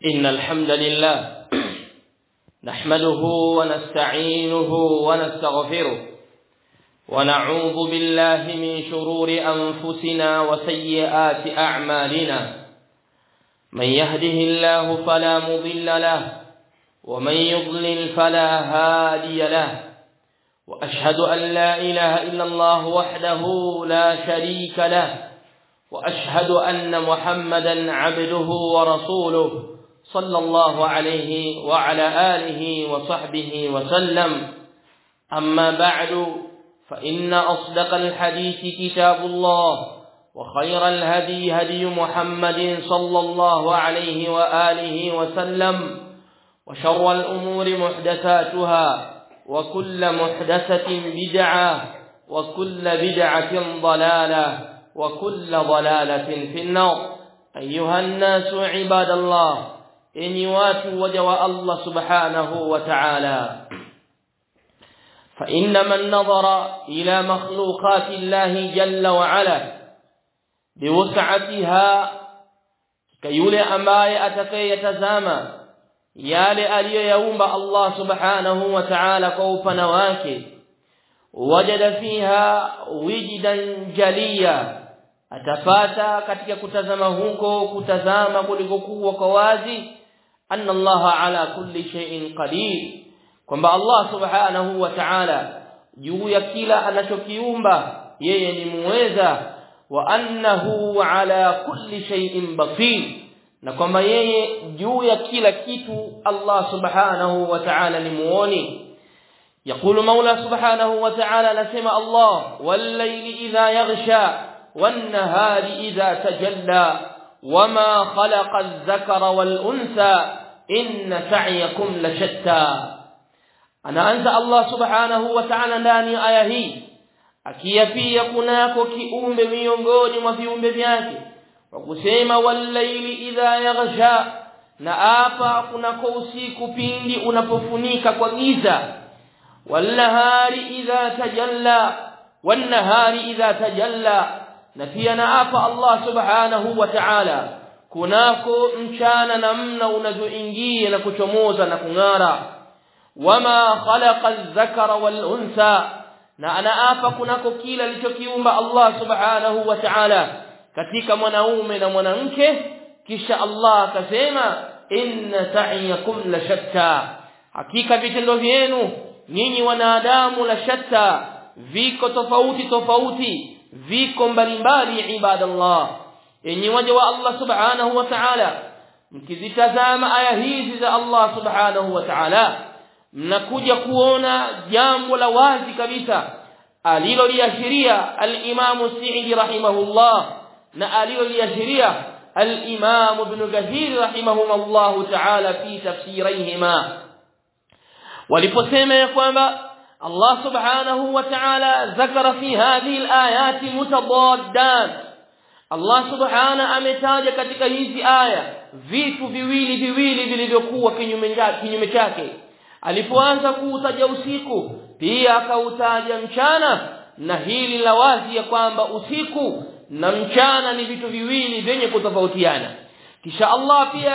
إن الحمد لله نحمده ونستعينه ونستغفره ونعوذ بالله من شرور أنفسنا وسيئات أعمالنا من يهده الله فلا مضل له ومن يضلل فلا هادي له وأشهد أن لا إله إلا الله وحده لا شريك له وأشهد أن محمدا عبده ورسوله صلى الله عليه وعلى آله وصحبه وسلم أما بعد فإن أصدق الحديث كتاب الله وخير الهدي هدي محمد صلى الله عليه وآله وسلم وشر الأمور محدثاتها وكل محدثة بدعة وكل بدعة ضلالة وكل ضلالة في النار أيها الناس عباد الله إني واتوا وجواء الله سبحانه وتعالى فإن من نظر إلى مخلوقات الله جل وعلا بوسعتها كيولي أماي أتكي يتزامى yale aliyoyaumba Allah subhanahu wa ta'ala kwa upana wake wajada fiha wijdan jaliya atapata katika kutazama huko kutazama kulikokuwa kwa wazi anna Allah ala kulli shay'in qadir kwamba Allah subhanahu wa ta'ala juu ya kila anachokiumba yeye ni muweza wa annahu ala kulli shay'in basir na kwamba yeye juu ya kila kitu Allah subhanahu wa ta'ala ni muoni يقول مولى سبحانه وتعالى نسمع الله والليل إذا يغشى والنهار إذا تجلى وما خلق الذكر والأنثى إن سعيكم لشتى أنا أنسى الله سبحانه وتعالى ndani aya hii akiyapia kunako kiumbe miongoni mwa viumbe vyake kwa kusema wallaili idha yaghsha na hapa kunako usiku pindi unapofunika kwa giza wallahari idha tajalla wannahari idha tajalla na pia na hapa Allah subhanahu wa ta'ala kunako mchana namna unavyoingia na kuchomoza na kung'ara wama khalaqa adh-dhakara wal-untha na ana hapa kunako kila alichokiumba Allah subhanahu wa ta'ala katika mwanaume na mwanamke kisha Allah akasema inna sa'iyakum la shatta hakika vitendo vyenu nyinyi wanadamu la shatta viko tofauti tofauti viko mbalimbali ibadallah yenye waja wa Allah subhanahu wa ta'ala mkizitazama aya hizi za Allah subhanahu wa ta'ala mnakuja kuona jambo la wazi kabisa aliloliashiria al-Imam Sa'idi rahimahullah na aliloliashiria al-Imam Ibn Kathir rahimahumullah ta'ala fi tafsirihima waliposema ya kwamba Allah subhanahu wa ta'ala zakara fi hadhihi al-ayat mutadaddan Allah subhanahu ametaja katika hizi aya vitu viwili viwili vilivyokuwa kinyume kinyume chake alipoanza kuutaja usiku pia akautaja mchana na hili la wazi ya kwamba usiku na mchana ni vitu viwili vyenye kutofautiana kisha Allah pia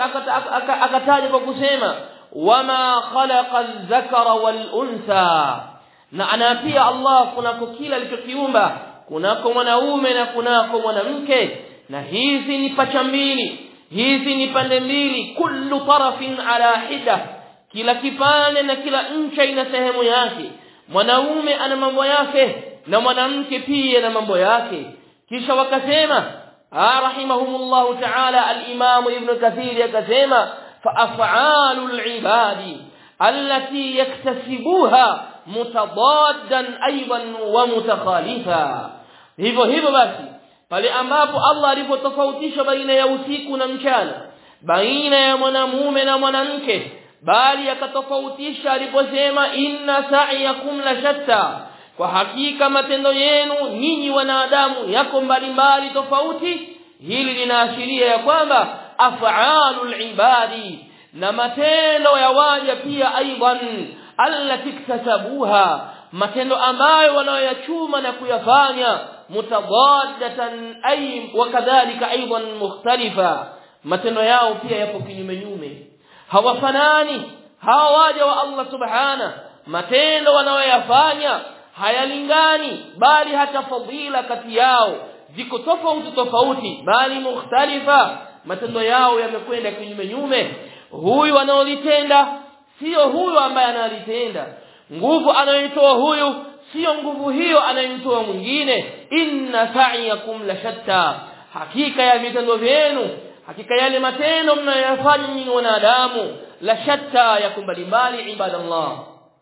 akataja kwa kusema wama khalaqa adh-dhakara wal-untha na ana pia Allah kunako kila alichokiumba kunako mwanaume na kunako mwanamke na hizi ni pacha mbili hizi ni pande mbili kullu tarafin ala hida kila kipande na kila ncha ina sehemu yake mwanaume ana mambo yake na mwanamke pia na mambo yake kisha wakasema rahimahumullah ta'ala al-imam ibn kathir akasema fa af'alul ibadi allati yaktasibuha mutadaddan aidan wa mutakhalifa hivyo hivyo basi pale ambapo Allah alipotofautisha baina ya usiku na mchana baina ya mwanamume na mwanamke bali akatofautisha aliposema inna sa'iyakum la shatta kwa hakika matendo yenu nyinyi wanadamu yako mbalimbali tofauti hili linaashiria ya kwamba af'alul ibadi na matendo ya waja pia aidan allati iktasabuha matendo ambayo wanayoyachuma na kuyafanya mutadaddatan ay wakadhalika aidan mukhtalifa matendo yao pia yapo kinyume nyume hawafanani hawa waja wa Allah subhana matendo wanayoyafanya hayalingani bali hata fadhila kati yao ziko tofauti tofauti bali mukhtalifa matendo yao yamekwenda kinyume nyume huyu anaolitenda sio huyu ambaye analitenda nguvu anayoitoa huyu sio nguvu hiyo anayoitoa mwingine inna sa'iyakum la shatta hakika ya vitendo vyenu hakika yale matendo mnayoyafanya nyinyi wanadamu la shatta ya mbalimbali ibadallah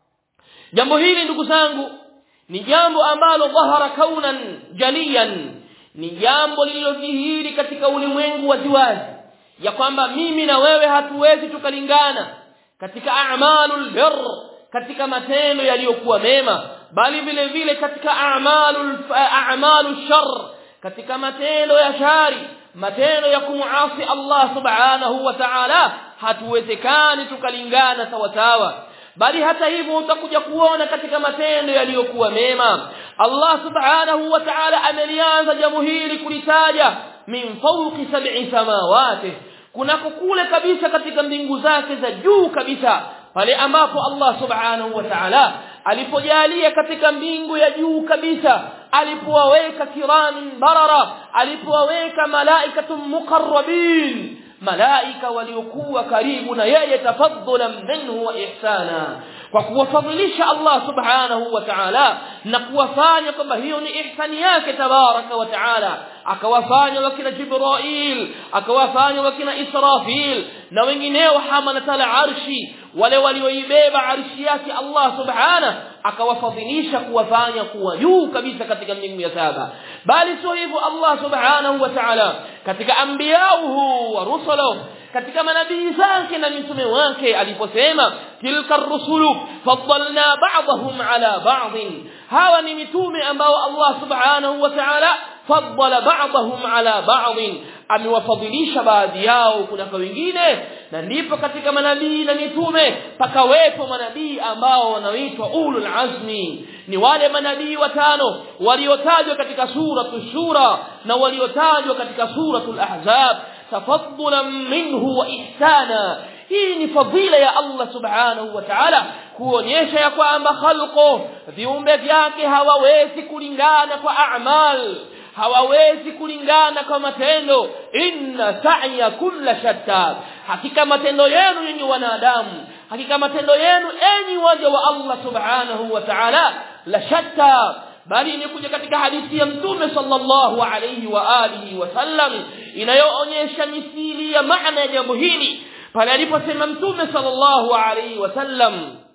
jambo hili ndugu zangu ni jambo ambalo dhahara kaunan jaliyan ni jambo lililodhihiri katika ulimwengu wa ziwazi ya kwamba mimi na wewe hatuwezi tukalingana katika a'malul birr katika matendo yaliyokuwa mema bali vile vile katika a'malul a'malu shar katika matendo ya shari matendo ya kumuasi Allah subhanahu wa ta'ala hatuwezekani tukalingana sawa sawa bali hata hivyo utakuja kuona katika matendo yaliyokuwa mema Allah subhanahu wa ta'ala amelianza jambo hili kulitaja min fawqi sab'i samawati kunako kule kabisa katika mbingu zake za juu kabisa pale ambapo Allah subhanahu wa ta'ala alipojalia katika mbingu ya juu kabisa alipowaweka kiramin barara alipowaweka malaikatun muqarrabin malaika waliokuwa karibu na yeye tafadhulan minhu wa ihsana kwa kuwafadhilisha Allah subhanahu wa ta'ala na kuwafanya kwamba hiyo ni ihsani yake tabaraka wa ta'ala akawafanya wakina Jibril akawafanya wakina Israfil na wengineo hamalatal arshi wale walioibeba arshi yake Allah subhanahu akawafadhilisha kuwafanya kuwa juu kabisa katika mbingu ya saba bali sio hivyo Allah subhanahu wa ta'ala katika anbiyauhu wa rusulahu katika manabii zake na mitume wake aliposema tilka rusulu faddalna ba'dahum ala ba'd hawa ni mitume ambao Allah subhanahu wa ta'ala faddala ba'dahum ala ba'd amewafadhilisha baadhi yao kuna wengine na ndipo katika manabii na mitume pakawepo manabii ambao wanaitwa ulul azmi ni wale manabii watano waliotajwa katika suratu shura na waliotajwa katika suratul ahzab tafaddulan minhu wa ihsana hii ni fadhila ya Allah subhanahu wa ta'ala kuonyesha ya kwamba khalqo viumbe vyake hawawezi kulingana kwa a'mal hawawezi kulingana kwa matendo inna sa'ya kulla shatta hakika matendo yenu nyinyi wanadamu hakika matendo yenu enyi waja wa Allah subhanahu wa ta'ala la shatta bali imekuja katika hadithi ya mtume sallallahu alayhi wa alihi wasallam inayoonyesha misili ya maana ya jambo hili pale aliposema mtume sallallahu alayhi wasallam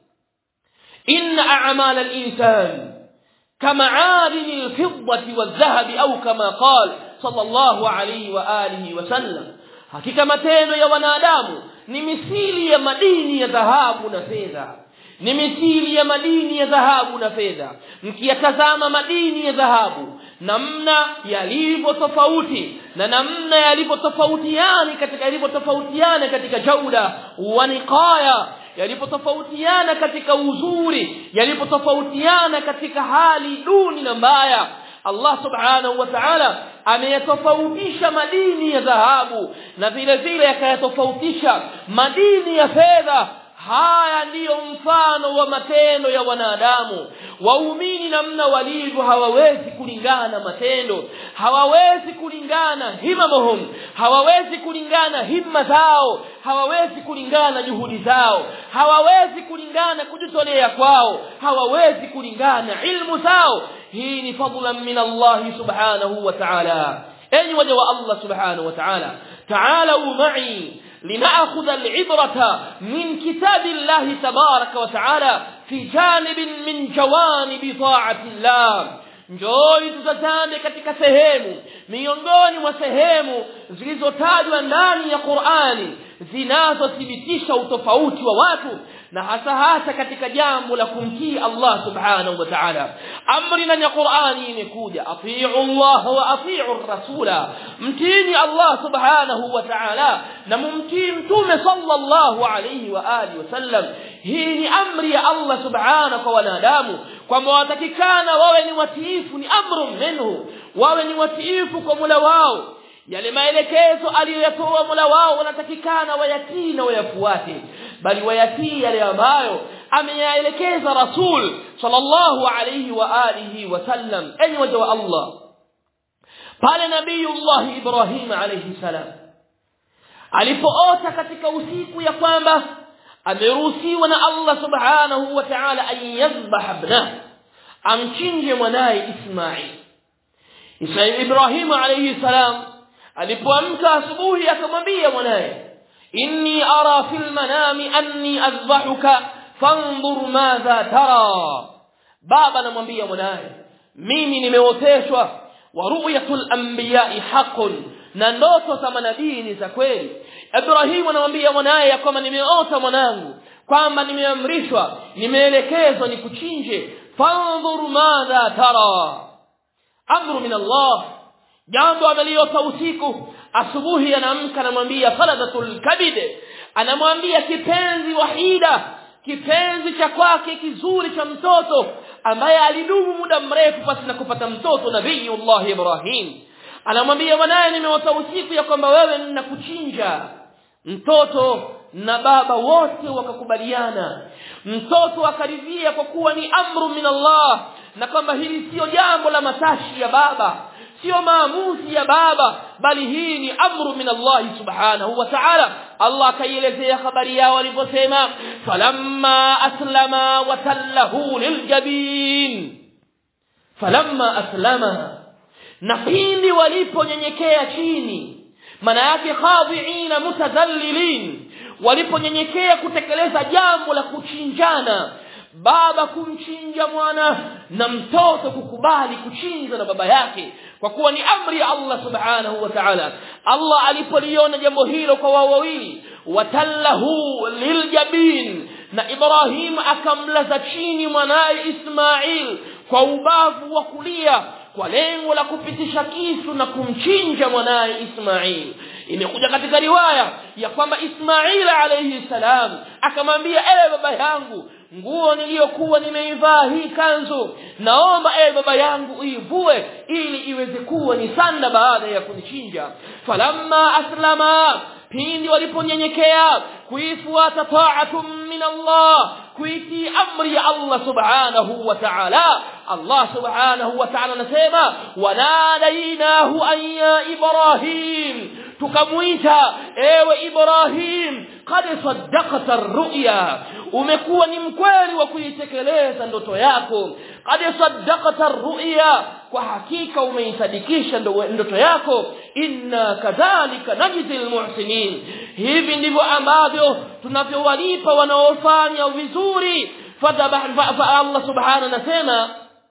inna a'mal al-insan كمعادن الفضة والذهب أو كما قال صلى الله عليه وآله وسلم hakika matendo ya wanadamu ni misili ya madini ya dhahabu na fedha ni misili ya madini ya dhahabu na fedha mkiyatazama madini ya dhahabu namna yalivyo tofauti na namna yalivyo tofautiana katika yalivyo tofautiana katika jauda wa niqaya yalipotofautiana katika uzuri yalipotofautiana katika hali duni na mbaya Allah subhanahu wa ta'ala ameyatofautisha madini ya dhahabu na vile vile akayatofautisha madini ya fedha haya ndiyo mfano wa matendo ya wanadamu waumini namna walivyo hawawezi kulingana matendo hawawezi kulingana himamuhum hawawezi kulingana himma zao hawawezi kulingana juhudi zao hawawezi kulingana kujitolea kwao hawawezi kulingana ilmu zao hii ni fadlan min Allah subhanahu wa ta'ala enyi waja wa Allah subhanahu wa ta'ala ta'alu ma'i لنأخذ العبرة من كتاب الله تبارك وتعالى في جانب من جوانب طاعة الله njoi tutazame katika sehemu miongoni mwa sehemu zilizotajwa ndani ya Qur'ani zinazothibitisha utofauti wa watu na hasa hasa katika jambo la kumtii Allah subhanahu wa ta'ala amri ndani ya Qur'ani imekuja atiu Allah wa atiu rasula mtini Allah subhanahu wa ta'ala na mumtii mtume sallallahu alayhi wa alihi wasallam hii ni amri ya Allah subhanahu kwa wanadamu kwamba watakikana wawe ni watiifu ni amru minhu wawe ni watiifu kwa Mola wao yale maelekezo aliyoyatoa Mola wao wanatakikana wayatii na wayafuate bali wayatii yale ambayo ameyaelekeza Rasul sallallahu alayhi wa alihi wasallam enyi waja wa Allah pale nabiyullah Ibrahim alayhi salam alipoota katika usiku ya kwamba ameruhusiwa na Allah subhanahu wa ta'ala an yadhbah ibnah amchinje mwanaye Ismail Ismail Ibrahim alayhi salam alipoamka asubuhi akamwambia mwanaye inni ara fil manami anni adhbahuka fanzur madha tara baba anamwambia mwanaye mimi nimeoteshwa wa ru'yatul anbiya'i haqqun na ndoto za manabii ni za kweli Ibrahim anamwambia mwanaye ya kwamba nimeota mwanangu kwamba nimeamrishwa nimeelekezwa nikuchinje fanzur madha tara amru min Allah jambo ameliota usiku asubuhi anaamka anamwambia faladatul kabid anamwambia kipenzi wahida kipenzi cha kwake kizuri cha mtoto ambaye alidumu muda mrefu pasi na kupata mtoto nabiyullah Ibrahim anamwambia mwanaye nimeota usiku ya kwamba wewe ninakuchinja mtoto na baba wote wakakubaliana mtoto akaridhia kwa kuwa ni amru min Allah na kwamba hili sio jambo la matashi ya baba sio maamuzi ya baba bali hii ni amru min Allah subhanahu wa ta'ala Allah akaielezea habari yao aliposema falamma aslama wa tallahu liljabin falamma aslama na pindi waliponyenyekea chini maana yake khadhiina mutadhallilin waliponyenyekea kutekeleza jambo la kuchinjana baba kumchinja mwana na mtoto kukubali kuchinjwa na baba yake kwa kuwa ni amri ya Allah subhanahu wa ta'ala Allah alipoliona jambo hilo kwa wao wawili watallahu liljabin na Ibrahim akamlaza chini mwanaye Ismail kwa ubavu wa kulia kwa lengo la kupitisha kisu na kumchinja mwanaye Ismail imekuja katika riwaya ya kwamba Ismail alayhi salam akamwambia ewe baba yangu nguo niliyokuwa nimeivaa hii kanzu naomba ewe baba yangu uivue ili iweze kuwa ni sanda baada ya kunichinja falamma aslama pindi waliponyenyekea kuifuata ta'atun min Allah kuitii amri ya Allah subhanahu wa ta'ala Allah subhanahu wa ta'ala anasema wanadainahu an ya Ibrahim tukamuita ewe Ibrahim qad saddaqta ar-ru'ya umekuwa ni mkweli wa kuitekeleza ndoto yako qad saddaqta ar-ru'ya kwa hakika umeisadikisha ndoto yako inna kadhalika najzil muhsinin hivi ndivyo ambavyo tunavyowalipa wanaofanya vizuri fa Allah subhanahu anasema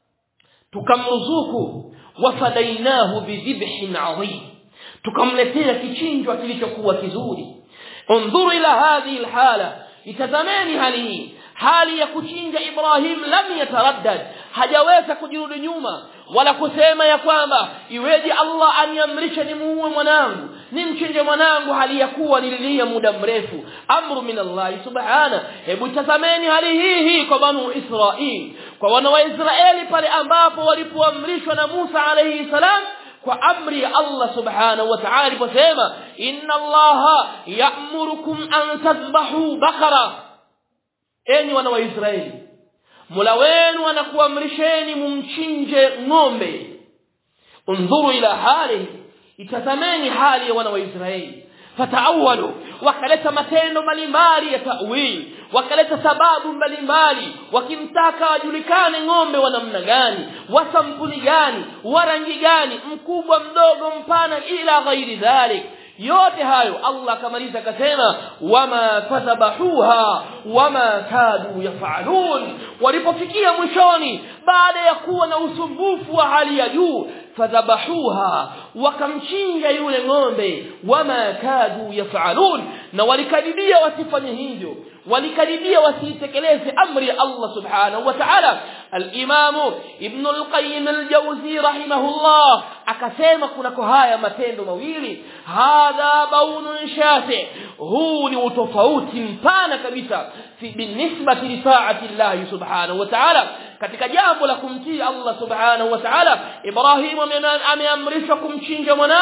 tukamruzuku wafadainahu bidhibhin adhim tukamletea kichinjwa kilichokuwa kizuri انظروا الى هذه الحاله itazameni hali hii hali ya kuchinja Ibrahim lam yataraddad hajaweza kujirudi nyuma wala kusema ya kwamba iweje Allah aniamrisha nimuue mwanangu nimchinje mwanangu hali ya kuwa nililia muda mrefu amru min Allah subhana hebu tazameni hali hii hii kwa banu Israil kwa wana wa Israeli pale ambapo walipoamrishwa na Musa alayhi salam kwa amri ya Allah subhanahu wa ta'ala aliposema inna Allah ya'murukum an tadhbahu bakara enyi wana wa Israeli Mola wenu anakuamrisheni mumchinje ng'ombe undhuru ila hali itazameni hali ya wana wa Israeli fataawalu wakaleta matendo mbalimbali ya ta'wil wakaleta sababu mbalimbali wakimtaka wajulikane ng'ombe wa namna gani wa sampuli gani wa rangi gani mkubwa mdogo mpana ila ghairi dhalik yote hayo Allah akamaliza akasema wama fatabahuha wama kadu yafalun walipofikia mwishoni baada ya kuwa na usumbufu wa hali ya juu fadhabahuha wakamchinja yule ng'ombe wama kadu yafalun na walikaribia wasifanye hivyo walikaribia wasitekeleze amri ya Allah subhanahu wa ta'ala al-Imam Ibn al-Qayyim al-Jawzi rahimahullah akasema kunako haya matendo mawili hadha baunun shafi huu ni utofauti mpana kabisa fi binisbati li ta'ati Allah subhanahu wa ta'ala katika jambo la kumtii Allah subhanahu wa ta'ala Ibrahim ameamrishwa kumchinja mwanae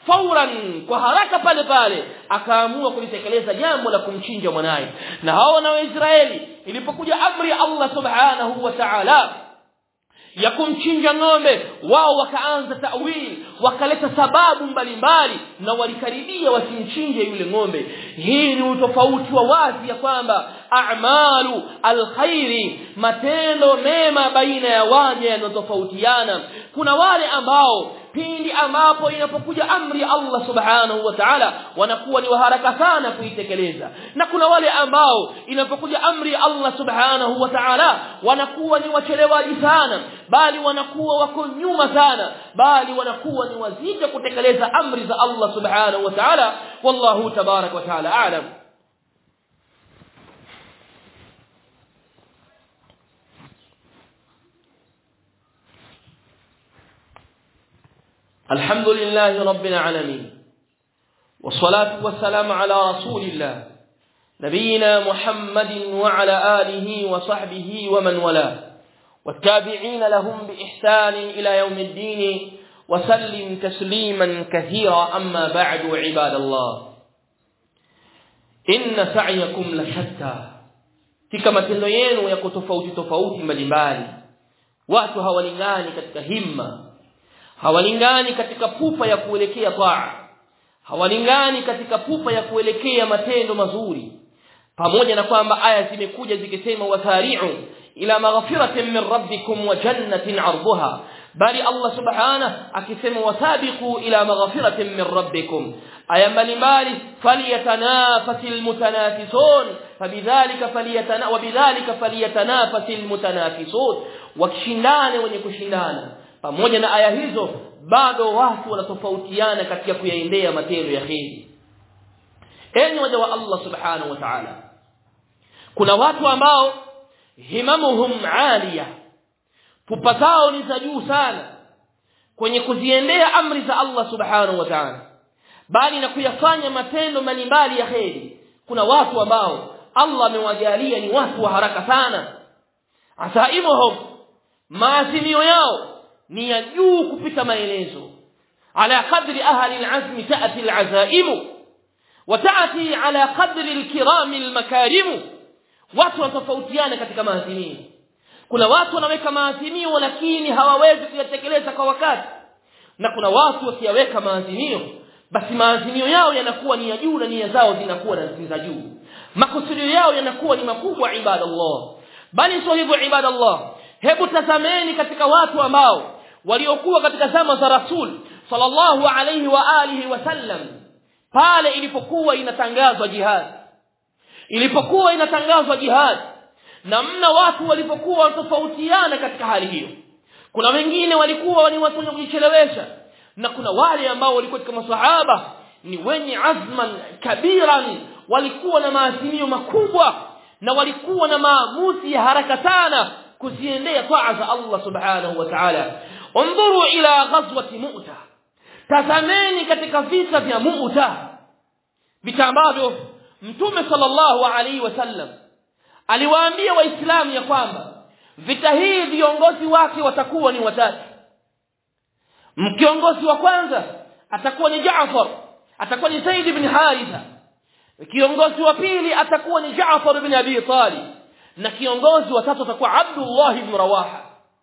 fauran kwa haraka pale pale akaamua kulitekeleza jambo la kumchinja mwanaye na hao na Waisraeli ilipokuja amri ya Allah subhanahu wa ta'ala ya kumchinja ng'ombe wao wakaanza tawil wakaleta sababu mbalimbali na walikaribia wasimchinje yule ng'ombe hii ni utofauti wa wazi ya kwamba a'malu alkhairi matendo mema baina ya waja yanotofautiana kuna wale ambao pindi ambapo inapokuja amri ya Allah subhanahu wa ta'ala wanakuwa ni waharaka sana kuitekeleza na kuna wale ambao inapokuja amri ya Allah subhanahu wa ta'ala wanakuwa ni wachelewaji sana bali wanakuwa wako nyuma sana bali wanakuwa ni wazito kutekeleza amri za Allah subhanahu wa ta'ala wallahu tabarak wa ta'ala a'lam الحمد لله رب العالمين والصلاة والسلام على رسول الله نبينا محمد وعلى آله وصحبه ومن والاه والتابعين لهم بإحسان إلى يوم الدين وسلم تسليما كثيرا أما بعد عباد الله إن سعيكم لشتى katika matendo yenu yako tofauti tofauti mbalimbali watu hawalingani katika himma hawalingani katika pupa ya kuelekea taa hawalingani katika pupa ya kuelekea matendo mazuri pamoja na kwamba aya zimekuja zikisema wasari'u ila maghfiratin min rabbikum wa jannatin 'arduha bali Allah subhanahu akisema wasabiqu ila maghfiratin min rabbikum aya mbalimbali falyatanafasil mutanafisun fabidhalika falyatana wa bidhalika falyatanafasil mutanafisun wakishindane wenye kushindana pamoja na aya hizo bado watu wanatofautiana katika kuyaendea matendo ya kheri enyi waja wa Allah subhanahu wa ta'ala kuna watu ambao himamuhum aliya pupa zao ni za juu sana kwenye kuziendea amri za Allah subhanahu wa ta'ala bali na kuyafanya matendo mbalimbali ya kheri kuna watu ambao Allah amewajalia ni watu wa haraka sana asaimuhum maazimio yao ni ya juu kupita maelezo ala qadri ahli alazm taati alazaim wa taati ala qadri alkiram almakarim watu wanatofautiana katika maazimio kuna watu wanaweka maazimio lakini hawawezi kuyatekeleza kwa wakati na kuna watu wakiyaweka maazimio basi maazimio yao yanakuwa ni ya juu na nia zao zinakuwa ni za juu makusudio yao yanakuwa ni makubwa ibadallah bali sio hivyo ibadallah hebu tazameni katika watu ambao waliokuwa katika zama za rasul sallallahu alayhi wa alihi wasallam pale ilipokuwa inatangazwa jihad ilipokuwa inatangazwa jihad namna watu walipokuwa tofautiana katika hali hiyo kuna wengine walikuwa ni watu wenye kujichelewesha na kuna wale ambao walikuwa katika masahaba ni wenye azman kabiran walikuwa na maazimio makubwa na walikuwa na maamuzi ya haraka sana kuziendea taa za Allah subhanahu wa ta'ala انظروا الى غزوه مؤتة tazameni katika vita vya Mu'ta vita ambavyo Mtume sallallahu alaihi wasallam aliwaambia waislamu ya kwamba vita hii viongozi wake watakuwa ni watatu mkiongozi wa kwanza atakuwa ni Jaafar atakuwa ni Zaid ibn Haritha kiongozi wa pili atakuwa ni Jaafar ibn Abi Talib na kiongozi wa tatu atakuwa Abdullah ibn Rawaha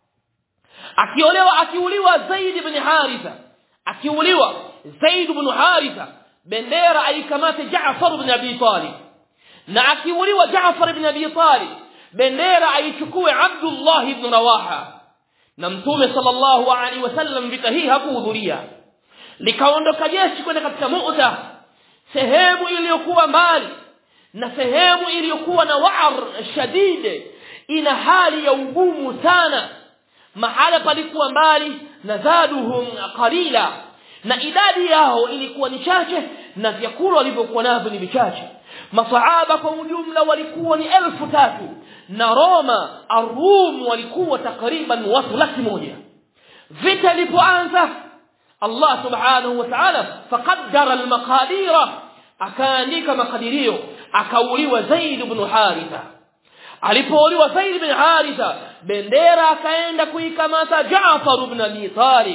akiolewa akiuliwa Zaid ibn Haritha akiuliwa Zaid ibn Haritha bendera aikamate Jaafar ibn Abi Talib na akiuliwa Jaafar ibn Abi Talib bendera aichukue Abdullah ibn Rawaha na mtume sallallahu alaihi wasallam vita hii hakuhudhuria likaondoka jeshi kwenda katika Mu'ta sehemu iliyokuwa mbali na sehemu iliyokuwa na wa'ar shadid ina hali ya ugumu sana mahala palikuwa mbali na zaduhum qalila na idadi yao ilikuwa ni chache na vyakula walivyokuwa navyo ni vichache masahaba kwa ujumla walikuwa ni elfu tatu na Roma Arum walikuwa takriban watu laki moja vita ilipoanza Allah subhanahu wa ta'ala faqaddara al-maqadira akaandika makadirio akauliwa Zaid ibn Haritha alipouliwa Zaid ibn Haritha bendera akaenda kuikamata Jaafar ibn Abi Talib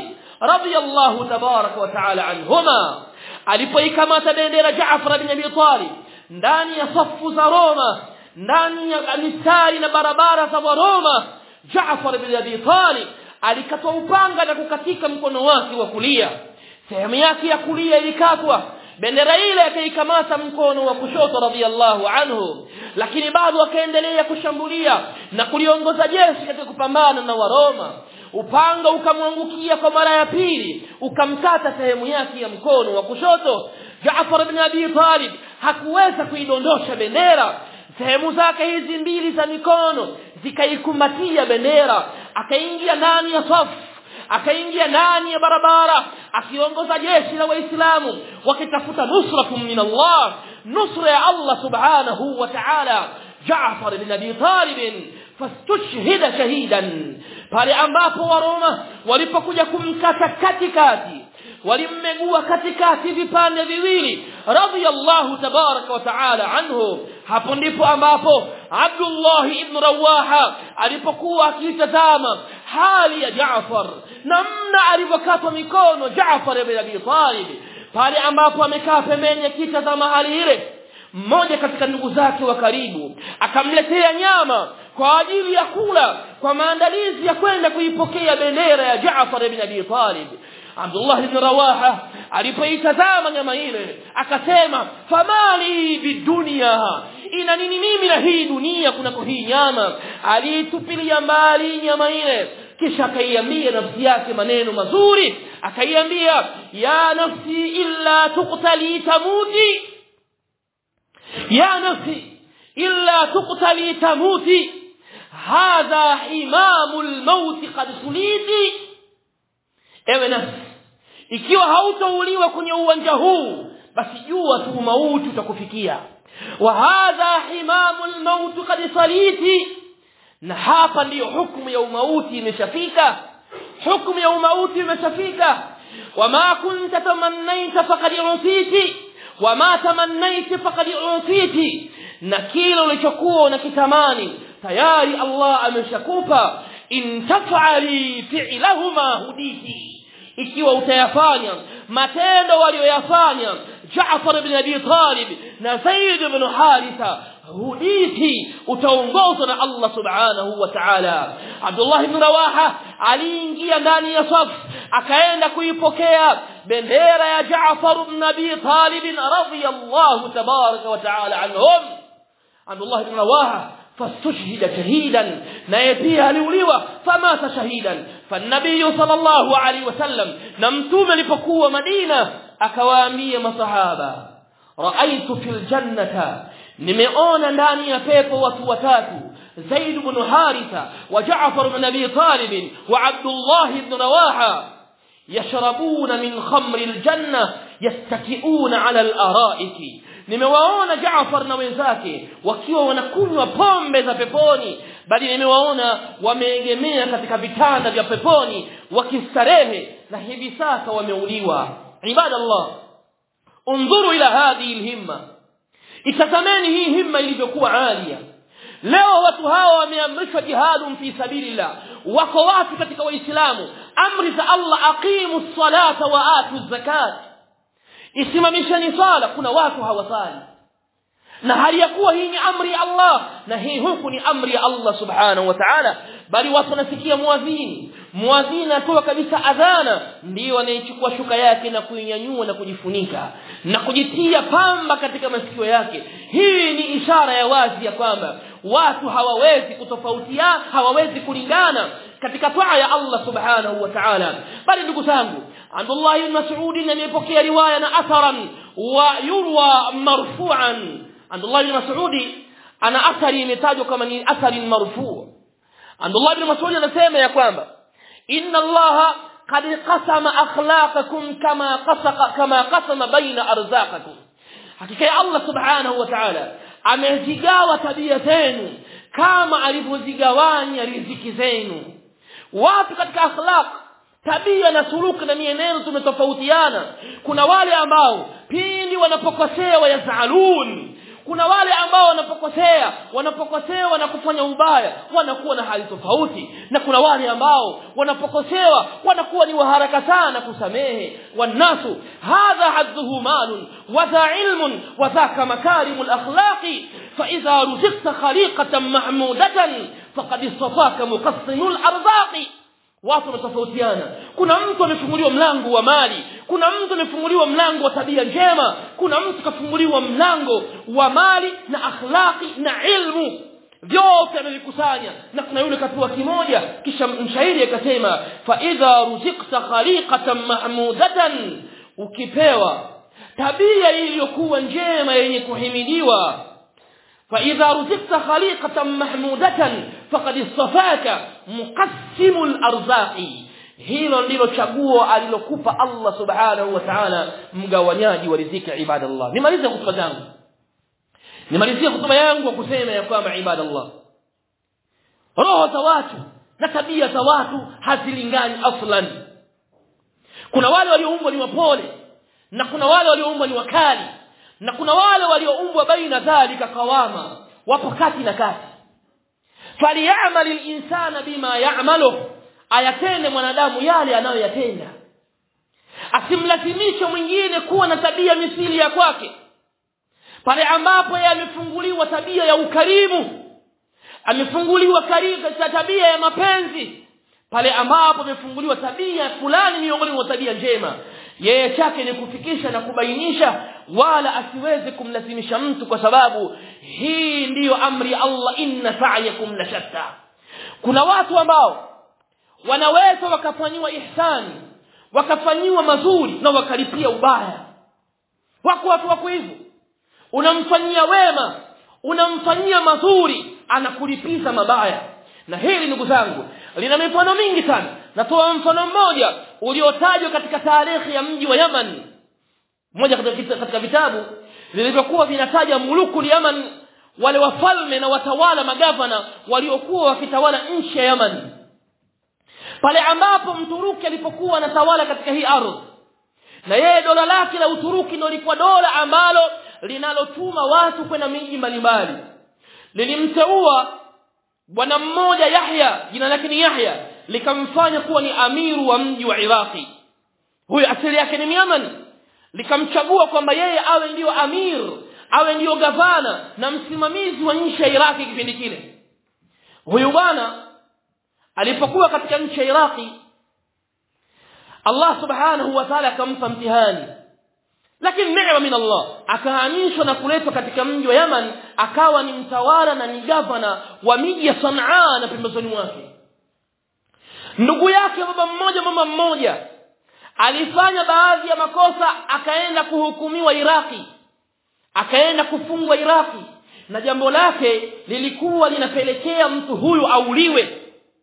radiyallahu tabaraka wa taala anhuma alipoikamata bendera Jaafar bin Abi Talib ndani ya safu za Roma ndani ya mistari na barabara za Roma Jaafar bin Abi Talib alikatwa upanga na kukatika mkono wake wa kulia sehemu yake ya kulia ilikatwa bendera ile akaikamata mkono wa kushoto radhiallahu anhu lakini bado akaendelea kushambulia na kuliongoza jeshi katika kupambana na waroma upanga ukamwangukia kwa mara ya pili ukamkata sehemu yake ya mkono wa kushoto Jaafar bin Abi Talib hakuweza kuidondosha bendera sehemu zake hizi mbili za mikono zikaikumbatia bendera akaingia ndani ya safu akaingia ndani ya barabara akiongoza jeshi la waislamu wakitafuta nusrakum min Allah nusra ya Allah subhanahu wa ta'ala Jaafar bin Abi Talib fastushhida shahidan pale ambapo waroma walipokuja kumkata katikati walimmegua katikati vipande viwili radiyallahu tabaraka wa taala anhu hapo ndipo ambapo Abdullah ibn Rawaha alipokuwa akitazama hali ya Jaafar namna alivyokatwa mikono Jaafar ibn Abi Talib pale ambapo amekaa pembeni akitazama hali ile mmoja katika ndugu zake wa karibu akamletea nyama kwa ajili ya kula kwa maandalizi ya kwenda kuipokea bendera ya Jaafar ibn Abi Talib Abdullah ibn Rawaha alipoitazama nyama ile akasema famali bidunia ina nini mimi na hii dunia kunako hii nyama aliitupilia mbali nyama ile kisha akaiambia nafsi yake maneno mazuri akaiambia ya nafsi illa tuqtali tamuti ya nafsi illa tuqtali tamuti hadha imamul maut qad suliti ewe nafsi ikiwa hautouliwa kwenye uwanja huu basi jua tu mauti utakufikia wa hadha himamul maut qad saliti na hapa ndiyo hukumu ya umauti imeshafika hukumu ya umauti imeshafika wama kunta tamannaita faqad utiti wama tamannaita faqad utiti na kile ulichokuwa unakitamani tayari Allah ameshakupa in taf'ali fi'lahuma huditi ikiwa utayafanya matendo walioyafanya Jaafar ibn Abi Talib na Zaid ibn Haritha huditi utaongozwa na Allah subhanahu wa ta'ala Abdullah ibn Rawaha aliingia ndani ya saf akaenda kuipokea bendera ya Jaafar ibn Abi Talib radhiyallahu tabaraka wa ta'ala anhum Abdullah ibn Rawaha فاستشهد شهيدا نايتيه aliuliwa famata shahidan فالنبي صلى الله عليه وسلم نمتوم alipokuwa Madina akawaambia masahaba raaitu fil jannata nimeona ndani ya pepo watu watatu Zaid ibn Haritha wa Ja'far ibn Abi Talib wa Abdullah ibn Rawaha yashrabuna min khamri aljanna yastakiuna ala al-ara'iki nimewaona Jaafar na wenzake wakiwa wanakunywa pombe za peponi bali nimewaona wameegemea katika vitanda vya peponi wakistarehe na hivi sasa wameuliwa ibadallah unzuru ila hadhihi alhimma itazameni hii himma ilivyokuwa alia leo watu hawa wameamrishwa jihadun fi sabilillah wako watu katika waislamu amri za Allah aqimu salata wa atu zakat isimamisheni sala kuna watu hawasali na hali ya kuwa hii ni amri ya Allah na hii huku ni amri ya Allah subhanahu wa ta'ala bali watu wanasikia muadhini muadhini atoa kabisa adhana ndio anaichukua shuka yake na kuinyanyua na kujifunika na kujitia pamba katika masikio yake hii ni ishara ya wazi ya kwamba watu hawawezi kutofautiana hawawezi kulingana katika taa ya Allah subhanahu wa ta'ala bali ndugu zangu Abdullah ibn Mas'ud amepokea riwaya na atharan wa yurwa marfu'an Abdullah ibn Mas'ud ana athari imetajwa kama ni athari marfu' Abdullah ibn Mas'ud anasema ya kwamba inna Allah qad qasama akhlaqakum kama qasaka kama qasama baina arzaqakum hakika ya Allah subhanahu wa ta'ala amezigawa tabia zenu kama alivyozigawanya riziki zenu watu katika akhlaq tabia na suluku na mienendo tumetofautiana kuna wale ambao pindi wanapokosea wayazalun kuna wale ambao wanapokosea wanapokosea na kufanya ubaya wanakuwa na hali tofauti na kuna wale ambao wanapokosewa wanakuwa ni waharaka sana kusamehe wanasu hadha hadduhu malun wa dha ilmun wa dhaka makarimul akhlaqi fa idha ruziqta khaliqatan mahmudatan faqad istafaka muqassimul arzaqi watu wanatofautiana kuna mtu amefunguliwa mlango wa mali kuna mtu amefunguliwa mlango wa tabia njema kuna mtu kafunguliwa mlango wa mali na akhlaqi na ilmu vyote amevikusanya na kuna yule kapewa kimoja kisha mshairi akasema fa idha ruziqta khaliqatan mahmudatan ukipewa tabia iliyokuwa njema yenye kuhimidiwa فإذا رزقت خليقة محمودة فقد اصطفاك مقسم الأرزاق hilo ndilo chaguo alilokupa Allah subhanahu wa ta'ala mgawanyaji wa riziki ibadallah nimalize hutuba zangu nimalizie hutuba yangu kwa kusema ya kwamba ibadallah roho za watu na tabia za watu hazilingani aslan kuna wale walioumbwa ni wapole na kuna wale walioumbwa ni wakali na kuna wale walioumbwa baina dhalika kawama wapo kati na kati falyamal linsana bima ya'malu ayatende mwanadamu yale anayoyatenda asimlazimishe mwingine kuwa na tabia misili ya kwake pale ambapo yeye amefunguliwa tabia ya ukarimu amefunguliwa katika tabia ya mapenzi pale ambapo amefunguliwa tabia fulani miongoni mwa tabia njema yeye chake ni kufikisha na kubainisha wala asiweze kumlazimisha mtu kwa sababu hii ndiyo amri ya Allah inna sa'yakum la shatta kuna watu ambao wanaweza wakafanyiwa ihsani wakafanyiwa mazuri na wakalipia ubaya wako watu wako hivyo unamfanyia wema unamfanyia mazuri anakulipiza mabaya na hili ndugu zangu lina mifano mingi sana natoa mfano mmoja uliotajwa katika tarehe ya mji wa Yaman moja katika, katika vitabu vilivyokuwa vinataja muluku Yaman wale wafalme na watawala magavana waliokuwa wakitawala nchi ya Yaman pale ambapo mturuki alipokuwa anatawala katika hii ardhi na yeye dola lake la uturuki ndio lilikuwa dola ambalo linalotuma watu kwenda miji mbalimbali lilimteua bwana mmoja Yahya jina lake ni Yahya likamfanya kuwa ni amiru wa mji wa Iraqi huyu asili yake ni Yaman likamchagua kwamba yeye awe ndiyo amir awe ndiyo gavana na msimamizi wa nchi ya Iraqi kipindi kile huyu bwana alipokuwa katika nchi ya Iraqi Allah subhanahu wa ta'ala akampa mtihani lakini neema min Allah akahamishwa na kuletwa katika mji wa Yaman akawa ni mtawala na ni gavana wa miji ya Sanaa na pembezoni mwake ndugu yake baba mmoja mama mmoja alifanya baadhi ya makosa akaenda kuhukumiwa Iraki akaenda kufungwa Iraki na jambo lake lilikuwa linapelekea mtu huyu auliwe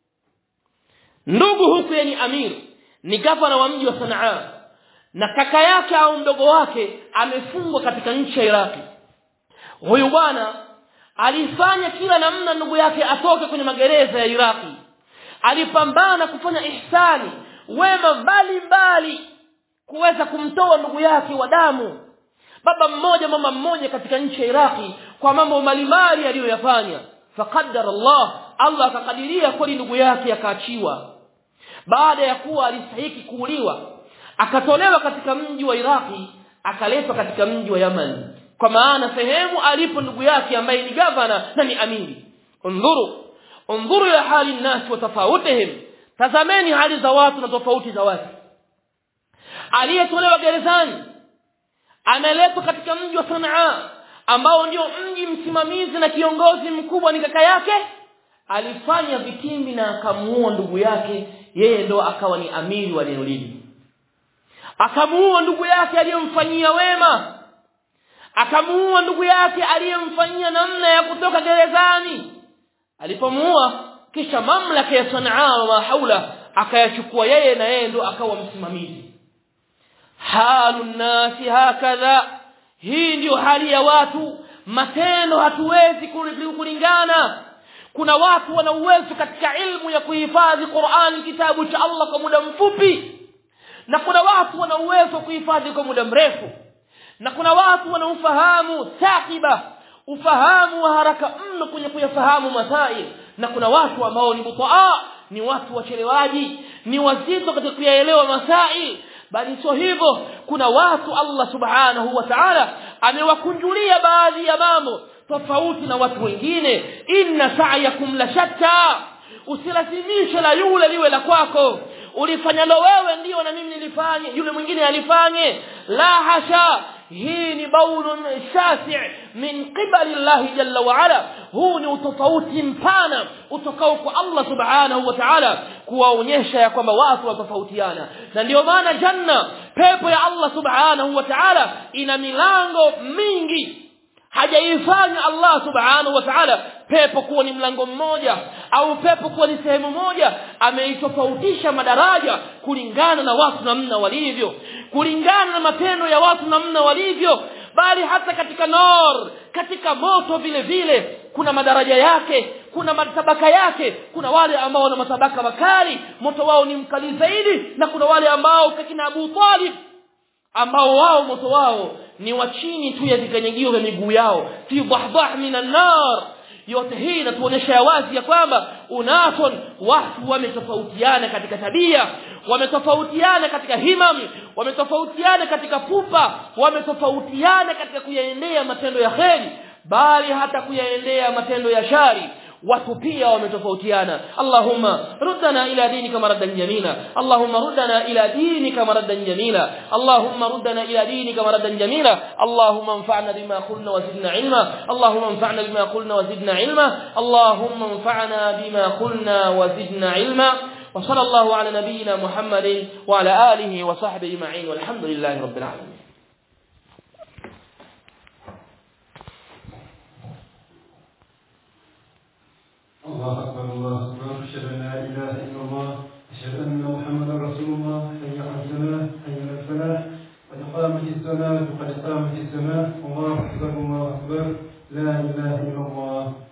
ndugu huku ni amir ni gavana wa mji wa Sanaa na kaka yake au mdogo wake amefungwa katika nchi ya Iraki huyu bwana alifanya kila namna ndugu yake atoke kwenye magereza ya Iraki alipambana kufanya ihsani wema mbalimbali kuweza kumtoa ndugu yake wa damu baba mmoja mama mmoja katika nchi ya Iraki kwa mambo mbalimbali aliyoyafanya faqaddara Allah Allah akakadiria kweli ndugu yake akaachiwa baada ya kuwa alistahiki kuuliwa akatolewa katika mji wa Iraki akaletwa katika mji wa Yaman kwa maana sehemu alipo ndugu yake ambaye ni gavana na ni amiri undhuru undhuru ya hali nasi wa tofautuhum tazameni hali za watu na tofauti za watu aliyetolewa gerezani ameletwa katika mji wa Sanaa ambao ndio mji msimamizi na kiongozi mkubwa ni kaka yake alifanya vitimbi na akamuua ndugu yake yeye ndo akawa ni amiri wa neno lile akamuua ndugu yake aliyemfanyia wema akamuua ndugu yake aliyemfanyia namna ya kutoka gerezani alipomuua kisha mamlaka ya Sanaa wa haula akayachukua yeye na yeye ndo akawa msimamizi halu nasi hakadha hii ndio hali ya watu matendo hatuwezi kulingana kuna watu wana uwezo katika ilmu ya kuhifadhi Qur'an kitabu cha Allah kwa muda mfupi na kuna watu wana uwezo kuhifadhi kwa muda mrefu na kuna watu wana ufahamu takiba ufahamu wa haraka mno kwenye kuyafahamu masail na kuna watu ambao ni butaa ni watu wachelewaji ni wazito katika kuyaelewa masail bali sio hivyo kuna watu Allah subhanahu wa ta'ala amewakunjulia baadhi ya mambo tofauti na watu wengine inna sa'yakum la shatta usilazimishe la yule liwe la kwako ulifanyalo wewe ndio na mimi nilifanye yule mwingine alifanye la hasha hii ni baulun shasi' min qibali Allah jalla wa ala huu ni utofauti mpana utokao kwa Allah subhanahu wa ta'ala kuwaonyesha ya kwamba watu watofautiana na ndio maana janna pepo ya Allah subhanahu wa ta'ala ina milango mingi hajaifanya Allah subhanahu wa ta'ala pepo kuwa ni mlango mmoja au pepo kuwa ni sehemu moja ameitofautisha madaraja kulingana na watu namna walivyo kulingana na matendo ya watu namna walivyo bali hata katika nor katika moto vile vile kuna madaraja yake kuna matabaka yake kuna wale ambao wana matabaka makali moto wao ni mkali zaidi na kuna wale ambao kakina Abu Talib ambao wao moto wao ni wa chini tu ya vikanyagio vya miguu yao fi dhahdah minan nar yote hii inatuonyesha wazi ya kwamba unason watu wametofautiana katika tabia wametofautiana katika himam wametofautiana katika pupa wametofautiana katika kuyaendea matendo ya kheri bali hata kuyaendea matendo ya shari watu pia wametofautiana Allahumma ruddana ila dinika maradan jamila Allahumma ruddana ila dinika maradan jamila Allahumma ruddana ila dinika maradan jamila Allahumma anfa'na bima qulna wa zidna ilma Allahumma anfa'na bima qulna wa zidna ilma Allahumma anfa'na bima qulna wa zidna ilma وصلى الله على نبينا محمد وعلى آله وصحبه أجمعين والحمد لله رب العالمين الله أكبر الله أكبر أشهد أن لا إله إلا الله أشهد أن محمدا رسول الله حي على الصلاة حي على الفلاح قد قامت الصلاة قد قامت الصلاة الله أكبر الله أكبر لا إله إلا الله